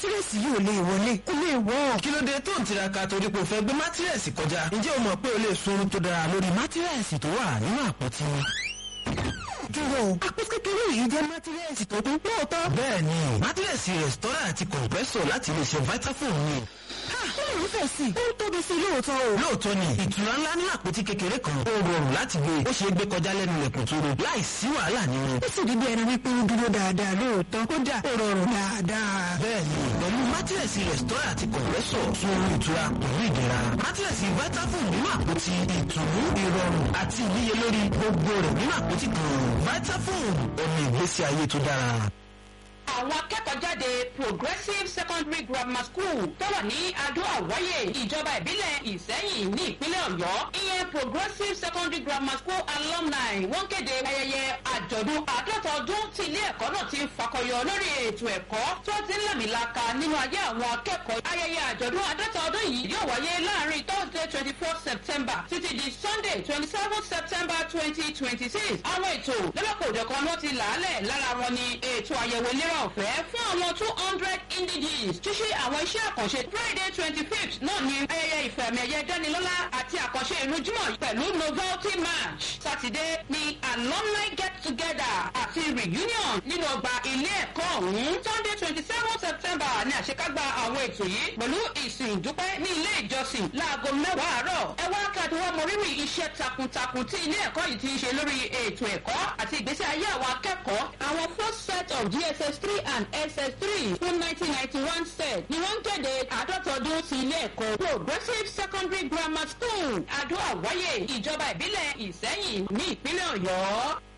mátírẹ́sì yìí ò lè wọlé kó lè wọ́. kí ló dé tó ń tiraka torí pé o fẹ́ gbé mátírẹ́sì kọjá ǹjẹ́ o mọ̀ pé o lè sunrun tó dára lórí mátírẹ́sì tó wà nínú àpótí dúró àpò kékeré yìí jẹ́ mátírẹ́sì tó kún lóòótọ́. bẹ́ẹ̀ni mátírẹ́sì rẹ̀stọ́rà àti kọ̀ǹpẹ́sọ̀ láti lè ṣe vitafoam ni. ó lè fẹ̀ sí i ó tóbi sí i lóòótọ́ o. lóòótọ́ ni ìtura ńlá ní àpótí kékeré kan ó rọrùn láti gbé ó ṣeé gbé kọjá lẹ́nu ilẹ̀kùn tó ro láì sí wàhálà nínú. ó sì rí bí ẹni wípé ó dúró dáadáa lóòótọ́ kódà ó rọrùn dáadáa. bẹ́ẹ̀ni pẹ̀lú mátírẹ́sì rẹ̀stọ́rà àti kọ̀ǹpẹ́sọ̀ fún orí ìtura pẹ̀lú ìdẹ̀ra mátírẹ́sì vitafoam nínú àpótí ìtùnú ìrọ̀rùn àti ìníyelórí gbogbo rẹ̀ nínú àpótí kan vitafoam omi ìgbésí ayé tó dára àwọn akẹ́kọ̀ọ́ jáde progressive secondary grammar school tó wà ní adó àwáyé ìjọba ìbílẹ̀ ìsẹ́yìn ní ìpínlẹ̀ ọ̀yọ́ ìyẹn progressive secondary grammar school alumni wọ́n kéde ayẹyẹ àjọ̀dún àádọ́ta ọdún tí ilé ẹ̀kọ́ náà ti ń fakọyọ lórí ètò ẹ̀kọ́ tó ti ń làmìlaka nínú ayé àwọn akẹ́kọ̀ọ́ ayẹyẹ àjọ̀dún àádọ́ta ọdún yìí yóò wáyé láàrin thursday twenty four september títí di sunday twenty seven september twenty twenty six àwọn ètò lọ́lọ́kọ̀ òjọ̀kan ló ti làálẹ̀ lára wọn ni ètò àyẹ̀wò ìlera ọ̀fẹ́ fún àwọn two hundred indigenous ṣíṣe àwọn iṣẹ́ àkànṣe friday twenty fifth náà ni ayẹyẹ ìfẹ̀mí ẹ̀yẹ dánilọ́lá àti àkànṣe ìlú jímọ̀ pẹ̀lú novelty march saturday ni alumni get together àti reunion nínú ọgbà ilé ẹ̀kọ́ ọ̀hún sunday twenty seven september ni àṣekágbá àwọn ètò yìí pẹ̀lú ìsìn ìdúpẹ́ ní ilé ìjọsìn láago mẹ́wàá àárọ̀ ẹ wá káàdì wá mọrírì iṣẹ́ takuntakun tí ilé ẹ̀kọ́ yìí ti ń ṣe lórí ètò ẹ̀kọ́ àti ìgbésí ayé àwọn akẹ́kọ̀ọ́ àwọn first set of gss three and ss3 fún nineteen ninety one set ni wọ́n ń kéde àádọ́ta ọdún sí ilé ẹ̀kọ́ progressive secondary grammar school adó àwáyé ìjọba ìbílẹ̀ ìsẹ́yìn ní ìpínlẹ̀ ọ̀yọ́.